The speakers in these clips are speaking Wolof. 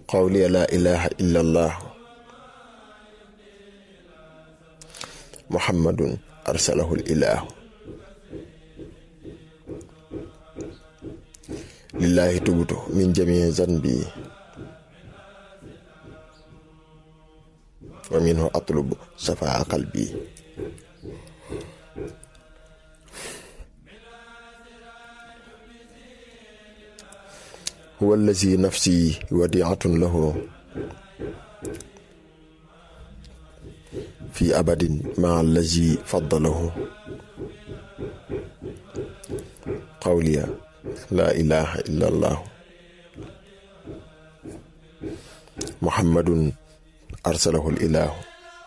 qawli laa ilaha illa allah muhammadun arsalahu ilahu lillahi tubutu min jamii zanbi wa minhu atlubu safaa qalbi huwa allazi nafsi wadiatun lahu fi abadin maa allazi faddalahu qawliya laa ilaha illa allah muhammadun arsalahu ilahu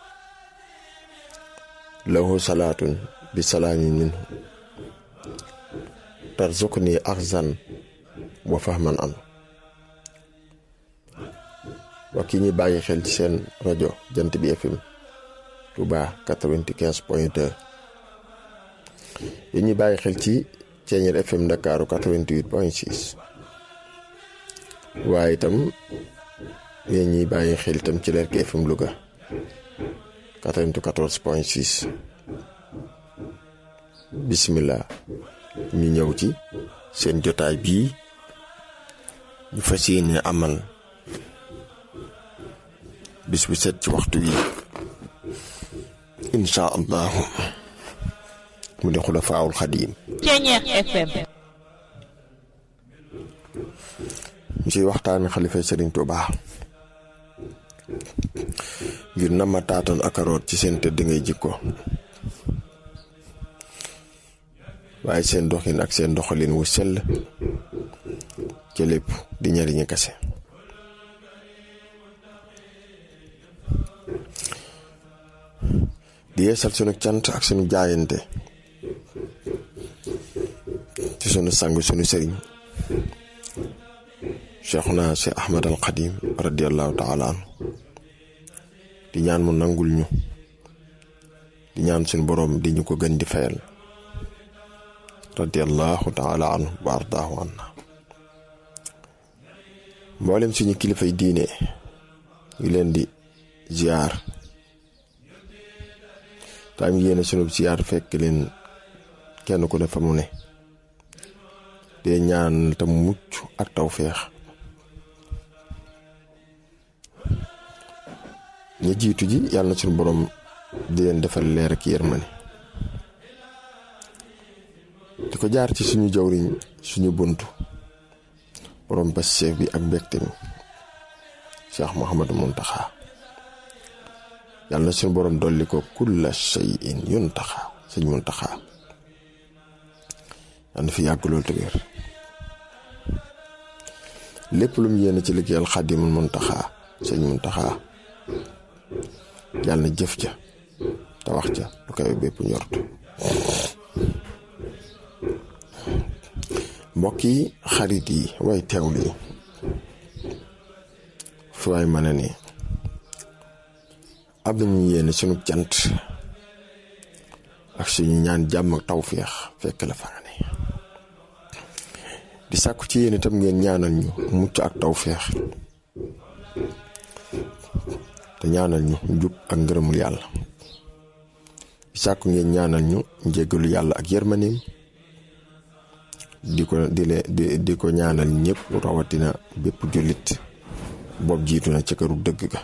lahu salaatun bi salaamin minhu tarzuqni axzan wa fahman an wa ki ñi bàyyi xel ci seen rajo jant bi FM Touba 95 point 2 yi ñuy bàyyi xel ci Ceeñeer FM Ndakaaru 88 point 6 waaye itam yéen ñuy bàyyi xel itam ci Lerki FM Louga 94 point 6 bismillah ñu ñëw ci seen jotaay bii ñu fas yéene amal bis bu set ci waxtu wi insha allahu mu di xulafaawul xadiim Ceeñeer FM ñu ciy waxtaani xalifa Sëriñ Tuubaa ngir na ma taatoon akaroot ci seen tëdd ngay jikko waaye seen doxin ak seen doxalin wu sell ci lépp di ñariñu kase di yeesal sunu cant ak sunu jaayante ci sunu sang sunu sëriñ cheikhuna si ahmad al xadim radiallahu taala anhu di ñaan mu nangul ñu di ñaan suñu boroom di ñu ko gën di fayal radiallahu taala anhu wa ardaahu anna mboolem suñu kilifay diine ngi leen di ziar taam yéene sunu ziar fekk leen kenn ku ne fa mu ne dee ñaan tam mucc ak tawféex ñi jiitu ji yàlla na suñu borom di leen defal leer ak yërmande di ko jaar ci suñu jawriñ suñu buntu borom bas chef bi ak mbégte mi Cheikh Mouhamadou Muntaxa yàlla na suñu borom dolli ko kulla shay'in yuntaxa sëñ Muntaxa yàlla na fi yàgg loolu te wér lépp lu mu yéene ci liggéeyal Xaadimul Muntaxa sëñ Muntaxa yàlla na jëf ja te wax ja lu koy bépp ñortu mbokk yi xarit yi way teewlu yi fi waay mën a ne am nañu yéene sunu cant ak suñu ñaan jàmm ak tawféex fekk la fa nga ne di sàkku ci yéen itam ngeen ñaanal ñu mucc ak tawféex te ñaanal ñu njub ak ngërëmul yàlla di sàkku ngeen ñaanal ñu njéggalu yàlla ak yërmaneem di ko di le di di ko ñaanal ñëpp rawatina bépp jullit boobu jiitu na ca këru dëgg ga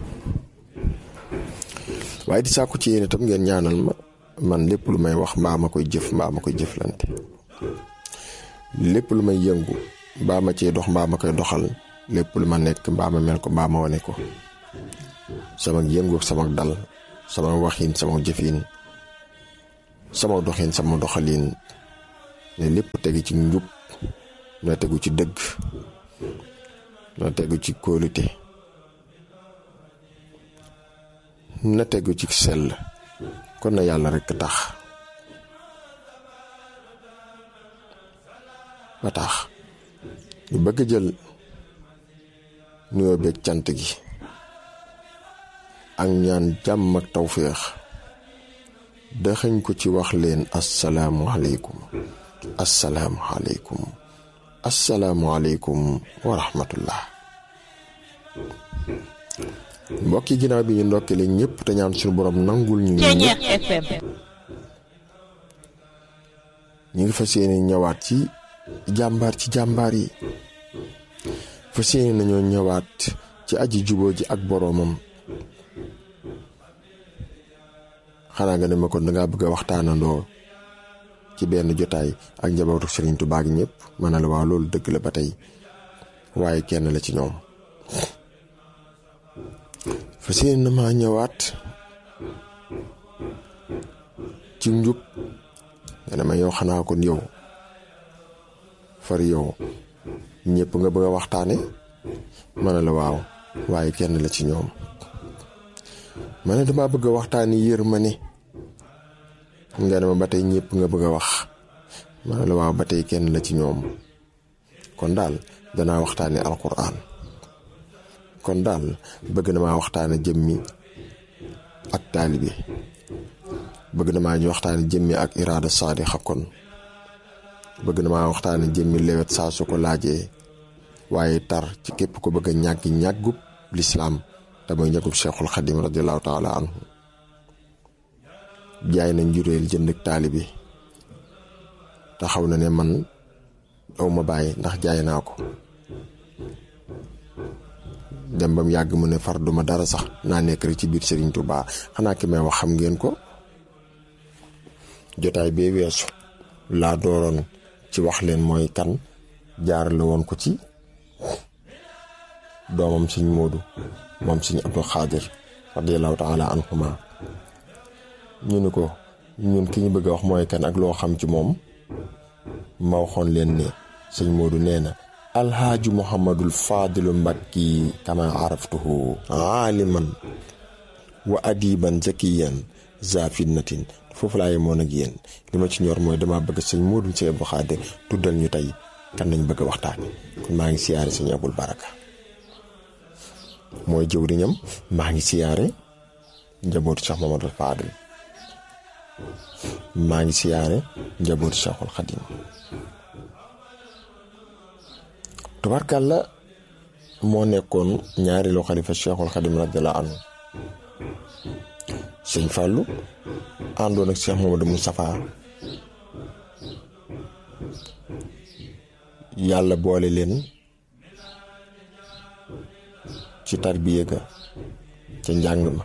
waaye di sàkku ci yéen itam ngeen ñaanal ma man lépp lu may wax mbaa ma koy jëf mbaa ma koy jëflante lépp lu may yëngu mbaa ma cee dox mbaa ma koy doxal lépp lu ma nekk mbaa ma mel ko mbaa ma wane ko sama yëngu sama dal sama waxin sama jëfin sama doxin sama doxalin ne lépp tegu ci njub na tegu ci dëgg na tegu ci kóolute na tegu ci sell kon na yàlla rekk tax ba tax ñu bëgg jël nuyoo beeg cant gi ak ñaan jàmm ak tawféex daxañ ko ci wax leen asalaamualeykum asalaamualeykum asalaamualeykum wa rahmatullah mbokki ginnaaw bi ñu ndokkale ñëpp te ñaan suñu borom nangul ñu ñun ñëpp FM ñu ngi fas yéene ñëwaat ci jàmbaar ci jàmbaar yi fas yéene nañoo ñëwaat ci aji juboo ji ak boroomam xanaa nga ne ma kon dangaa bëgg a waxtaanandoo ci benn jotaay ak njabootu Sëriñ Tuubaa gi ñëpp ma ne la waaw loolu dëgg la ba tey waaye kenn la ci ñoom fas yéene na maa ñëwaat ci njub nga ne ma yow xanaa kon yow far yow ñëpp nga bëgg a waxtaane ma ne la waaw waaye kenn la ci ñoom ma ne dama bëgg a waxtaane yërmande nga ne ma ba tey ñëpp nga bëgg a wax ma ne la waaw ba tey kenn la ci ñoom kon daal danaa waxtaane alquran kon daal bëgg na maa waxtaane jëmmi ak taalibe bëgg na maa ñu waxtaane jëmmi ak iraada saadixa kon bëgg na maa waxtaane jëmmi lewet saa su ko laajee waaye tar ci képp ko bëgg a ñàgg ñàggub lislaam te mooy ñàggub cheikhul xadim radiallahu taala anhu jaay na njuréel jënd ak taalibe taxaw na ne man aw ma bàyyi ndax jaay naa ko dem bam yàgg mu ne far duma dara sax naa nekk rek ci biir Serigne Touba xanaa ki may wax xam ngeen ko jotaay bee weesu laa dooroon ci wax leen mooy kan jaar la woon ko ci doomam Sëñ Moodu moom Sëñ Abdou Xaadir radiyallahu taala anhuma ñu ni ko ñun ki ñu bëgg a wax mooy kan ak loo xam ci moom ma waxoon leen ne Sëñ Moodu nee na alhaaju muhammadul faadilu mbakki kama araftuhu aaliman wa adiban zakiyan za fitnatin foofu laa yemoon ak yéen li ma ci ñor mooy dama bëgg sëñ Moodu sëñ Abdou Xaadir tuddal ñu tey kan lañ bëgg a waxtaan kon maa ngi siyaare sëñ Abul Baraka mooy jëwriñam maa ngi siyaare njabootu Cheikh Mamadou Fadil maa ngi siyaare njabootu Cheikhul Xadim tubarkàlla moo nekkoon ñaareelu xalifa Cheikhul Xadim radiyallahu anhu sëñ Fallou àndoon ak Cheikh Mamadou Moustapha yàlla boole leen ci tarbiya ga ca njàng ma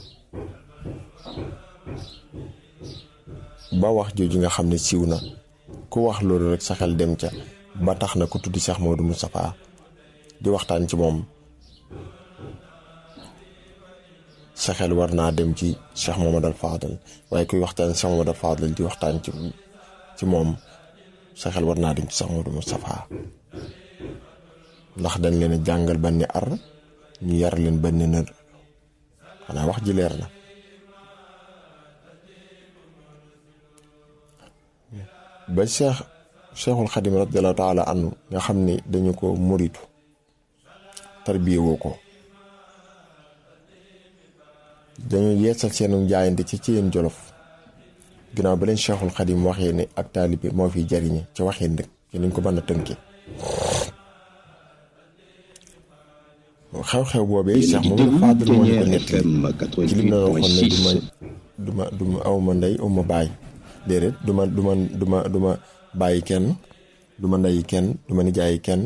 ba wax jooju nga xam ne siiw na ku wax loolu rek sa xel dem ca ba tax na ku tuddi Cheikh Mamadou Moustapha di waxtaan ci moom sa xel war naa dem ci Cheikh Mamadou Fadal waaye kuy waxtaan Cheikh Mamadou Fadal di waxtaan ci ci moom sa xel war naa dem ci Cheikh Mamadou Moustapha ndax dañ leen a jàngal benn ar ñu yar leen benn nër xanaa wax ji leer na ba Cheikh Cheikhul Xadim radiallahu taala anhu nga xam ni dañu ko muritu tarbiye woo ko dañu yeesal seenu jaayante ci ci yéen jolof ginnaaw ba leen Cheikhul Xadim waxee ne ak taalibe moo fiy jariñe ci waxee ndëkk ci niñ ko mën a tënke xew-xew boobee Cheikh Mamadou Fadil moo ñu ko nettali ci li na waxoon ne du ma du ma du ma aw ma ndey aw ma baay déedéet du ma du ma du ma du ma bàyyi kenn du ma ndeyi kenn du ma nijaayi kenn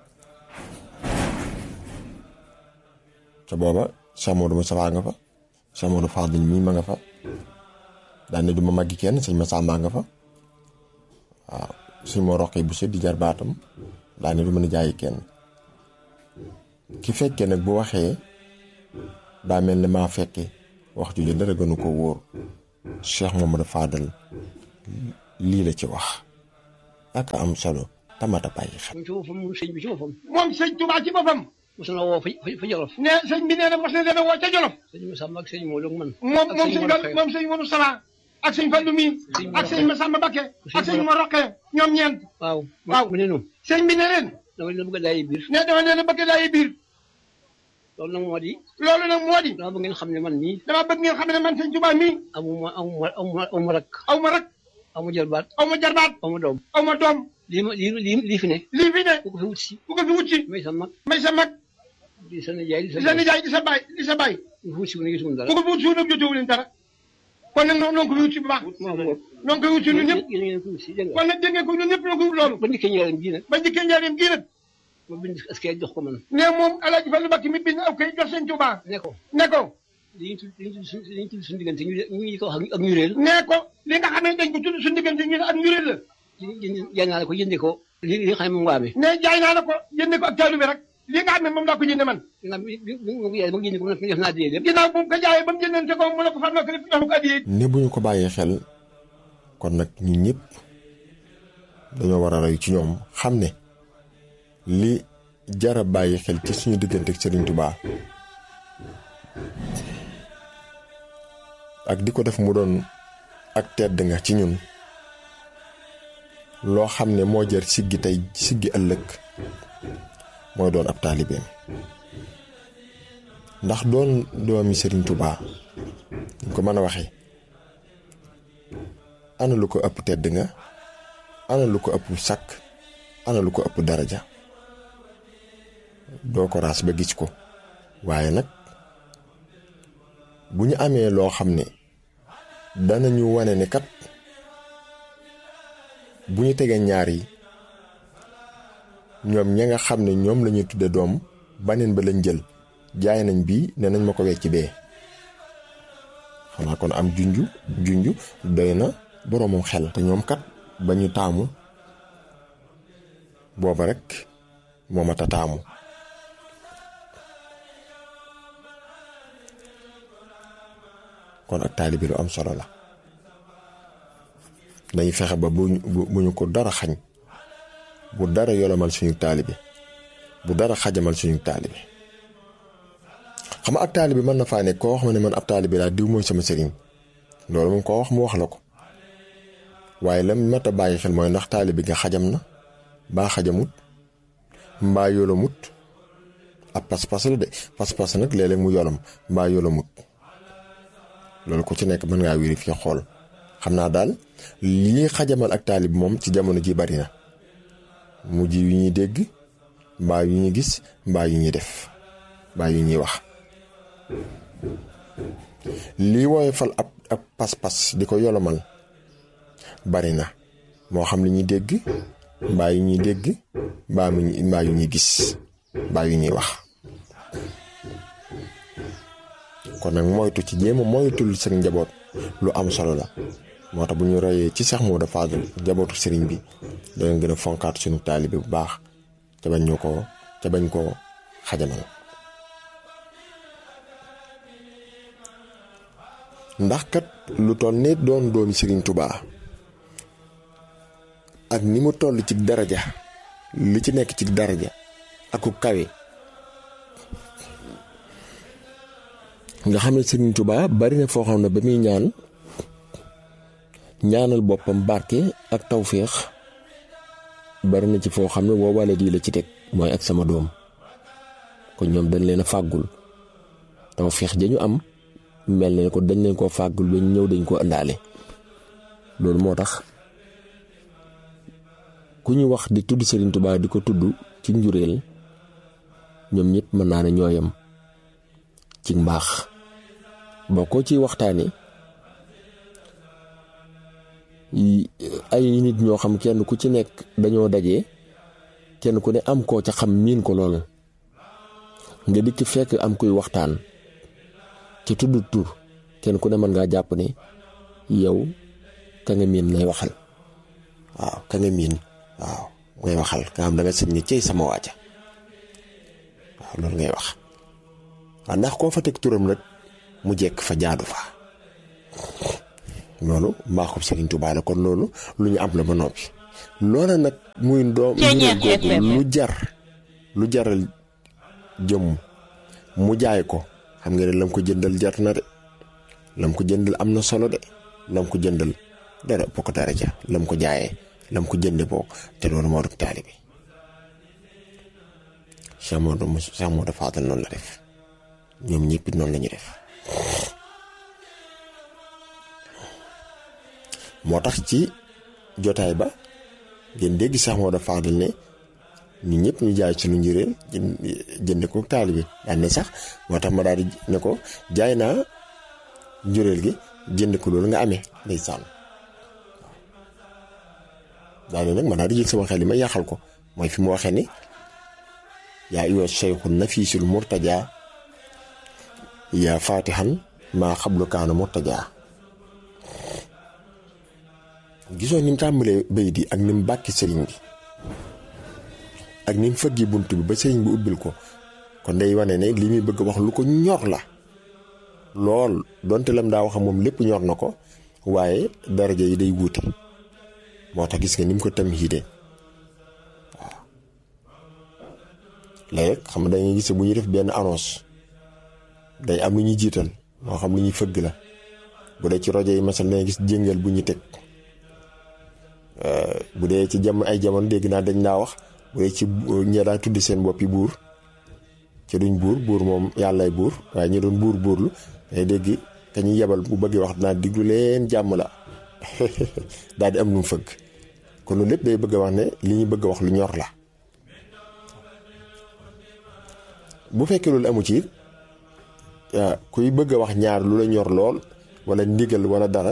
ca booba Cheikh Mamadou Moustapha nga fa Cheikh Mamadou Fadil mii ma nga fa daan ne du ma màggi kenn sëñ Massamba nga fa waaw suñ moo roqee bu di jar baatam daan ne du ma nijaayi kenn ki fekkee nag bu waxee daa mel ne maa fekke wax ju dara gënu ko wóor Cheikh Mamadou Fadal lii la ci wax ak am solo tamata bàyyi xel. moom ci boppam moom sëñ bi ci boppam. moom sëñ Tuubaa ci boppam. mos na woo fa fa Jolof. ne sëñ bi nee na mos na leen a woo ca Jolof. sëñ Masamba ak sëñ Modou ak man. moom ak moom sëñ sëñ Modou Fall Faye. moom sëñ Modou Sala ak sëñ Fallu mi Sëñ ak sëñ Mor Masamba Bakke Sëñ ak sëñ Mor Mor Roqee ñoom ñeent. waaw waaw. mu ne nu sëñ bi ne leen dama leen bëgg a daay biir. ne dama leen a bëgg daay biir loolu nag moo di loolu nag moo di dama bëgg ngeen xam ne man mii dama bëgg ngeen xam ne man sëñ Tuubaa mii amuma amuma amuma amuma rak aw ma rak amu jarbaat aw ma jarbaat amu doom aw ma doom lii ma lii lii lii fi ne lii fi ne ku ko fi wut si ku ko fi wut si may sa mag may sa mag di sa nijaay di sa di sa nijaay di sa baay di sa baay fu si ne gisuma dara ku ko wut suuf nag jotewu leen dara kon nag noonu ko wut si bu baax maa ko wut noonu ko wut si ñun ñëpp yéen ngeen ko wut si dégg nga kon nag dégg ngeen ko ñun ñëpp ñoo ko wut loolu ba ndikkee njëriñ bii nag ba njëkkee njaareem gii nag ma bind askay jox ko man ne moom alaaji Fallu Mbàkke mi bind aw kay jox seen Tuubaa ne ko ne ko dañuy tudd dañuy tudd suñu dañuy tudd suñu diggante ñu ñu ngi ko wax ak ñu réel ne ko li nga xam ne dañ ko tudd suñu diggante ñu ne ak ñu réel la jaay naa la ko jëndee ko li li nga xam ne moom waa mi ne jaay naa la ko jënde ko ak taalu bi rek li nga xam ne moom laa ko jënde man ginnaaw bi bi bi ma ko jaayee ba jëndee ko mu def naa dee lépp ginnaaw bu mu ko jaayee ba mu jëndante ko mu ne ko farma ko def jox ko addiyee ne bu ñu ko bàyyee xel kon nag ñun ñëpp dañoo war a roy ci ñoom xam ne li jara bàyyi xel ci suñu diggante ak Serigne Touba ak di ko def mu doon ak tedd nga ci ñun loo xam ne moo jar siggi tey siggi ëllëg mooy doon ab taalibeem ndax doon doomi Serigne Touba ñu ko mën a waxee ana lu ko ëpp tedd nga ana lu ko ëpp sàkk ana lu ko ëpp daraja doo ko raas ba gis ko waaye nag bu ñu amee loo xam ne danañu wane ne kat bu ñu tegee ñaar yi ñoom ña nga xam ne ñoom la ñuy tudde doom baneen ba lañ jël jaay nañ bii ne nañ ma ko wecc bee xanaa kon am junju junju doy na boroomam xel te ñoom kat ba ñu taamu booba rek moo mat a taamu kon ak taalibi lu am solo la dañuy fexe ba bu bu ñu ko dara xañ bu dara yolomal suñu taalibi bu dara xajamal suñu taalibi xam nga ak taalibi mën na faa ne koo wax ma ne man ab taalibi laa diw mooy sama sëriñ loolu moom koo wax mu wax la ko waaye lam mat a bàyyi xel mooy ndax taalibi nga xajam na baa xajamut mbaa yolamut ab pas-pas la de pas-pas nag léeg-léeg mu yolam mbaa yolamut loolu ku ci nekk mën ngaa vérifier xool xam naa daal lii xajamal ak taalib moom ci jamono ji bari na mujj yu ñuy dégg mbaa yu ñuy gis mbaa yu ñuy def mbaa yu ñuy wax lii woyofal ab ab pas-pas di ko yolomal bari na moo xam li ñuy dégg mbaa yu ñuy dégg mbaa mu mbaa yu ñuy gis mbaa yu ñuy wax kon nag moytu ci jéem a moytul seen njaboot lu am solo la moo tax bu ñu royee ci Seex Moodu Faadal njabootu sëriñ bi dana gën a fonkaat suñu taalibe bu baax ca bañ ñu ko ca bañ koo xajamal ndax kat lu toll ne doon doomi sëriñ Tubaa ak ni mu toll ci daraja li ci nekk ci daraja ak ku kawe nga xam ne Serigne Touba bari na foo xam ne ba muy ñaan ñaanal boppam barke ak tawféex bari na ci foo xam ne woo wala di la ci teg mooy ak sama doom kon ñoom dañ leen a fàggul tawféex dañu am mel na ne ko dañ leen koo fàggul ba ñëw dañ koo ëndaale loolu moo tax ku ñu wax di tudd Serigne Touba di ko tudd ci njureel ñoom ñëpp mën naa ne ñooyam ci mbaax boo ko ci waxtaane ay nit ñoo xam kenn ku ci nekk dañoo daje kenn ku ne am koo ca xam miin ko lool nga dikk fekk am kuy waxtaan ci tudd tur kenn ku ne mën ngaa jàpp ne yow ka nga miin lay waxal waaw ka nga miin waaw ngay waxal nga xam da nga sëñ ni cey sama waaja waaw loolu ngay wax waaw ndax koo fa teg turam nag mu jekk fa jaadu fa loolu mbaaxub Serigne Touba la kon loolu lu ñu am la ba noppi loola nag muy doom lu jar lu jaral jëm mu jaay ko xam nga ne lam ko jëndal jar na de lam ko jëndal am na solo de lam ko jëndal dara boo ko dara ja lam ko jaayee lam ko jënde boo te loolu moo dugg taalibe Cheikh Modou Cheikh Modou Fadal noonu la def ñoom ñëpp noonu la ñu def moo tax ci jotaay ba ngeen dégg Cheikh Modou Fadal ne ñun ñëpp ñu jaay suñu njureel jënd ko taalibe daan ne sax moo tax ma daal di ne ko jaay naa njureel gi jënd ko loolu nga amee ndeysaan daal ne nag ma daal di jël sama xel yi ma yàqal ko mooy fi mu waxee ni yaa ayyuha sheykhun nafiisul murtaja yaa fatihan maa xablu kaana murtaja gisoo ni mu tàmbalee bay di ak ni mu bàkki sëriñ bi ak ni mu fëggi bunt bi ba sëriñ bi ubbil ko kon day wane ne li muy bëgg wax lu ko ñor la lool donte lam daa wax moom lépp ñor na ko waaye daraja yi day wuute moo tax gis nga ni mu ko tam hiide waaw léegi xam nga dañuy gis bu ñuy def benn annonce day am lu ñuy jiital moo xam lu ñuy fëgg la bu dee ci rajo yi masal dangay gis jëngal bu ñu teg bu dee ci jam ay jamono dégg naa dañ naa wax bu dee ci ña daa tuddi seen boppi buur ci duñ buur buur moom yàllaay buur waaye ñu doon buur buurlu day dégg ka ñuy yebal bu bëggee wax dinaa diglu leen jàmm la daal di am lu mu fëgg kon loolu lépp day bëgg a wax ne li ñu bëgg a wax lu ñor la bu fekkee loolu amu ci it kuy bëgg a wax ñaar lu la ñor lool wala ndigal wala dara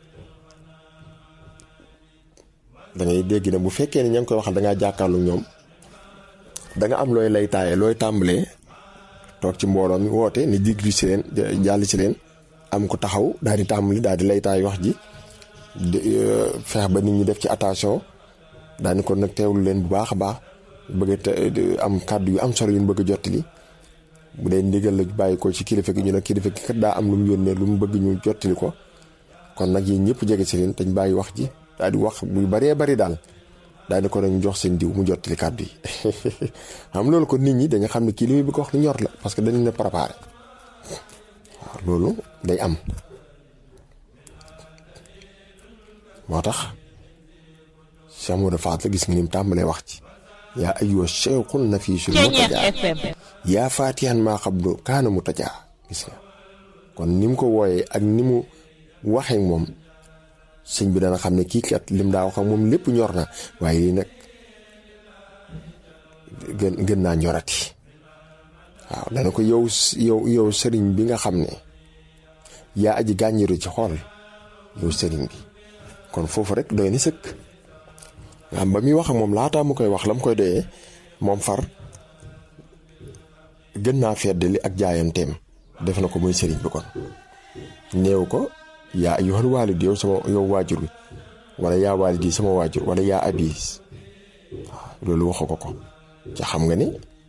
da ngay dégg ne bu fekkee ne ña ngi koy waxal da ngaa jàkkaarlu ñoom da nga am looy lay taaye looy tàmbalee toog ci mbooloo mi woote ni diglu si leen jàll si leen am ko taxaw daal di tàmbali daal di lay taay wax ji feex ba nit ñi def ci attention daal di ko nag teewlu leen bu baax a baax bëgg a am kàddu yu am solo yu ñu bëgg a jottali bu dee ndigal la bàyyi ko ci kilifa gi ñu ne kilifa gi kat daa am lu mu yónnee lu mu bëgg ñu jottali ko kon nag yéen ñëpp jege si leen dañ bàyyi wax ji daal di wax bu bëree bëri daal daal di ko nag ñu jox seen diw mu jottali kàddu yi xam loolu ko nit ñi dañu xam ne kii li muy bëgg wax lu ñor la parce que dañu ne préparé waaw loolu day am moo tax Cheikh Modou Faat gis nga ni mu tàmbalee wax ci yaa ayyuha shaykhun nafiisul murtajaa yaa faatihan maa xablu kaana murtajaa gis nga kon ni mu ko wooyee ak ni mu waxee moom sëñ bi dana xam ne kii kat lim daa wax ak moom lépp ñor na waaye lii nag gën gën naa ñorati waaw dana ko yow yow yow sëriñ bi nga xam ne yaa aji gàññiru ci xool yow sëriñ bi kon foofu rek doy na sëkk nga xam ba muy wax ak moom laataa mu koy wax la mu koy doyee moom far gën naa feddali ak jaayanteem def na ko muy sëriñ bi kon néew ko yaa ayyuhal waalid yow sama yow waajur bi wala yaa waalidi sama waajur wala yaa abis loolu waxu ko ko ca xam nga ni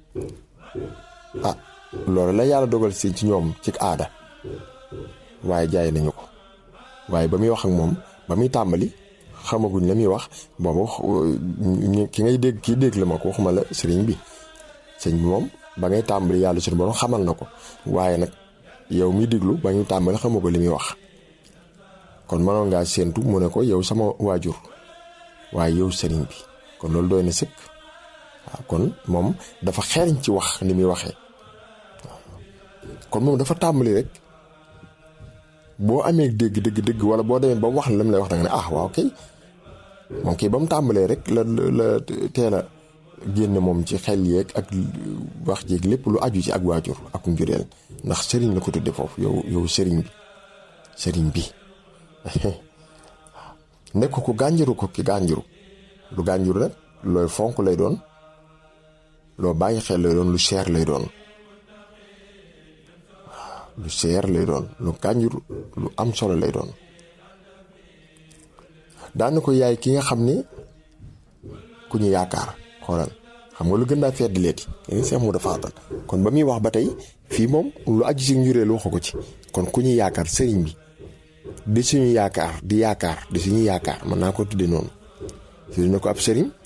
ah loolu la yàlla dogal si ci ñoom ci aada waaye jaay nañu ko waaye ba muy wax ak moom ba muy tàmbali xamaguñ la muy wax boobu ki ngay dégg kii dégg la ma ko waxuma la sëriñ bi sëriñ bi moom ba ngay tàmbali yàlla suñu borom xamal na ko waaye nag yow mi déglu ba ñu tàmbali xamagu li muy wax kon mënoon ngaa séentu mu ne ko yow sama waajur waaye yow sëriñ bi kon loolu doy na sëkk waaw kon moom dafa xeeñ ci wax ni muy waxee kon moom dafa tàmbali rek boo amee dégg dégg dégg wala boo demee ba mu wax la lam lay wax da nga ne ah waaw kay moom kay ba mu tàmbalee rek la la teel a génn moom ci xel yeeg ak wax jéeg lépp lu aju ci ak waajur ak njureel ndax sëriñ la ko tudde foofu yow yow sëriñ bi sëriñ bi nekk ko gànjaru ko ki gànjaru lu gànjaru nag looy fonk lay doon loo bàyyi xel lay doon lu cher lay doon lu cher lay doon lu gànjaru lu am solo lay doon daana ko yaay ki nga xam ni ku ñu yaakaar xoolal xam nga lu gën daa fedd leeti kenn seex mu dafa atal kon ba muy wax ba tey fii moom lu aju si njureel waxu ko ci kon ku ñu yaakaar sëriñ bi di suñu yaakaar di yaakaar di suñu yaakaar mën naa ko tudde noonu tudde na ko ab sëriñ